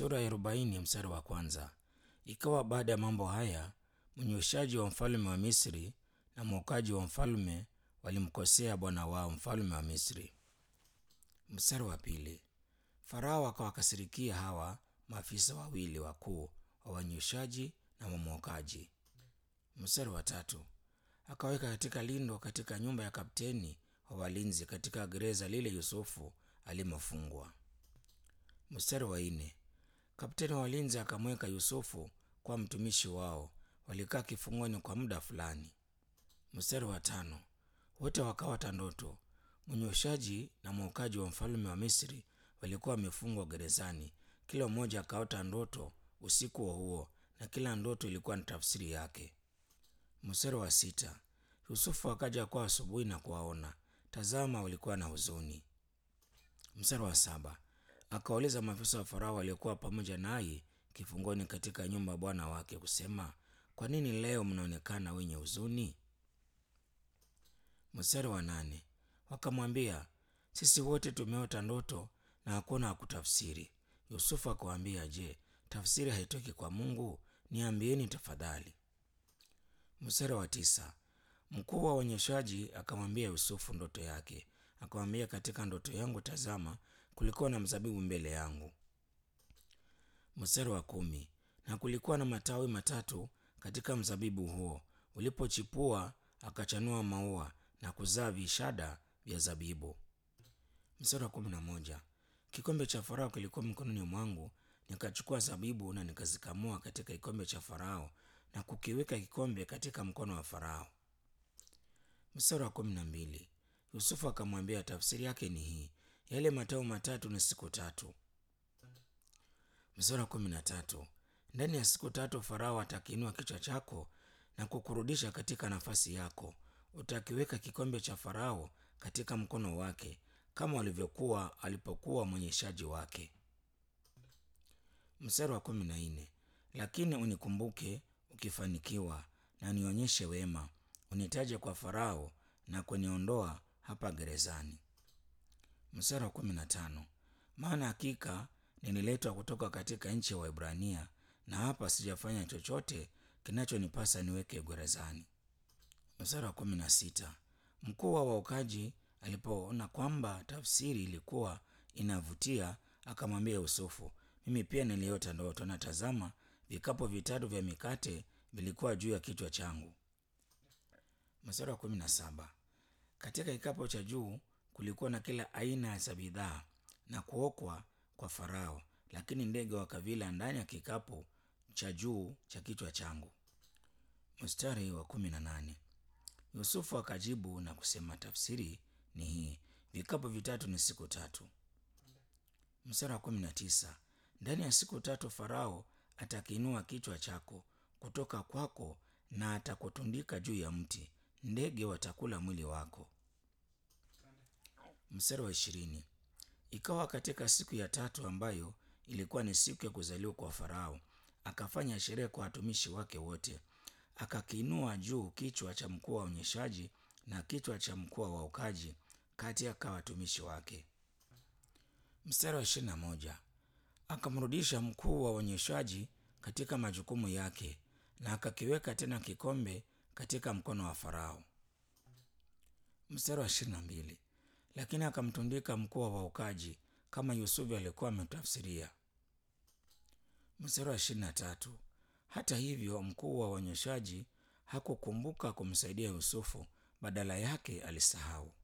sura ya arobaini mstari wa kwanza. Ikawa baada ya mambo haya, mnyweshaji wa mfalme wa Misri na mwokaji wa mfalme walimkosea bwana wao mfalme wa Misri. Mstari wa pili. Farao akawakasirikia hawa maafisa wawili wakuu wa wanyweshaji na wamwokaji. Mstari wa tatu. Akaweka katika lindo katika nyumba ya kapteni wa walinzi katika gereza lile Yusufu alimofungwa. Mstari wa nne. Kapteni wa walinzi akamweka Yusufu kwa mtumishi wao, walikaa kifungoni kwa muda fulani. Mstari wa tano. Wote wakaota ndoto. Mnyweshaji na mwokaji wa mfalme wa Misri walikuwa wamefungwa gerezani. Kila mmoja akaota ndoto usiku wa huo, na kila ndoto ilikuwa na tafsiri yake. Mstari wa sita. Yusufu akaja kwao asubuhi na kuwaona, tazama, walikuwa na huzuni. Mstari wa saba. Akawauliza maafisa wa Farao waliokuwa pamoja naye kifungoni katika nyumba ya bwana wake kusema, kwa nini leo mnaonekana wenye huzuni? Mstari wa nane. Wakamwambia, sisi wote tumeota ndoto na hakuna hakutafsiri. Yusufu akawaambia, je, tafsiri haitoki kwa Mungu? Niambieni tafadhali. Mstari wa tisa. Mkuu wa uonyeshaji akamwambia Yusufu ndoto yake, akamwambia, katika ndoto yangu, tazama, kulikuwa na mzabibu mbele yangu. Mstari wa kumi. Na kulikuwa na matawi matatu katika mzabibu huo, ulipochipua akachanua maua na kuzaa vishada vya zabibu. Mstari wa kumi na moja. Kikombe cha Farao kilikuwa mikononi mwangu, nikachukua zabibu na nikazikamua katika kikombe cha Farao na kukiweka kikombe katika mkono wa Farao. Mstari wa kumi na mbili. Yusufu akamwambia, tafsiri yake ni hii, yale matawi matatu ni siku tatu. Mstari wa kumi na tatu. Ndani ya siku tatu Farao atakiinua kichwa chako na kukurudisha katika nafasi yako. Utakiweka kikombe cha Farao katika mkono wake kama walivyokuwa alipokuwa mwenyeshaji wake. Mstari wa kumi na nne. Lakini unikumbuke ukifanikiwa, na nionyeshe wema, unitaje kwa Farao na kuniondoa hapa gerezani. Mstari wa kumi na tano. Maana hakika nililetwa kutoka katika nchi ya Waebrania, na hapa sijafanya chochote kinachonipasa niweke gerezani. Mstari wa kumi na sita. Mkuu wa waokaji alipoona kwamba tafsiri ilikuwa inavutia, akamwambia Yusufu, mimi pia niliota ndoto, na tazama, vikapu vitatu vya mikate vilikuwa juu ya kichwa changu. Mstari wa kumi na saba. Katika kikapu cha juu kulikuwa na kila aina za bidhaa na kuokwa kwa Farao, lakini ndege wakavila ndani ya kikapu cha juu cha kichwa changu. Mstari wa kumi na nane. Yusufu akajibu na kusema, tafsiri ni hii, vikapu vitatu ni siku tatu. Mstari wa kumi na tisa. Ndani ya siku tatu Farao atakiinua kichwa chako kutoka kwako na atakutundika juu ya mti, ndege watakula mwili wako. Mstari wa ishirini. Ikawa katika siku ya tatu ambayo ilikuwa ni siku ya kuzaliwa kwa Farao, akafanya sherehe kwa watumishi wake wote, akakiinua juu kichwa cha mkuu wa uonyeshaji na kichwa cha mkuu wa waokaji kati ya watumishi wake. Mstari wa ishirini na moja. Akamrudisha mkuu wa uonyeshaji katika majukumu yake na akakiweka tena kikombe katika mkono wa Farao. Mstari wa ishirini na mbili. Lakini akamtundika mkuu wa waokaji kama Yusufu alikuwa ametafsiria. Mstari wa ishirini na tatu. Hata hivyo mkuu wa uonyeshaji hakukumbuka kumsaidia Yusufu, badala yake alisahau.